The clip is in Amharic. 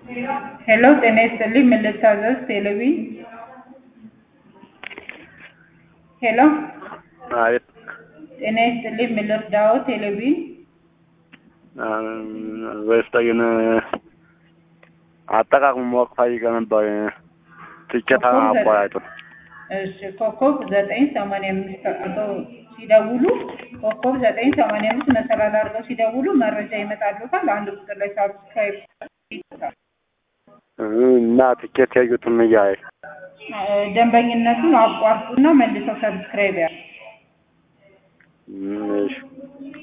ሄሎ ጤና ይስጥልኝ ምን ልታዘዝ ቴሌቪ ሄሎ አቤት ጤና ይስጥልኝ ምን ልርዳዎ ቴሌቪ በስተግን አጠቃቅሙ ማወቅ ፈልጌ ነበር። ትኬት አቆራረጡ እሺ ኮከብ ዘጠኝ ሰማንያ አምስት አድርገው ሲደውሉ ኮከብ ዘጠኝ ሰማንያ አምስት መሰላል አድርገው ሲደውሉ መረጃ ይመጣሉታል። አንድ ቁጥር ላይ ሳብስክራይብ እና ትኬት ያዩትም እያየ ደንበኝነቱን አቋርጡና መልሰው ሰብስክራይብ ያ እሺ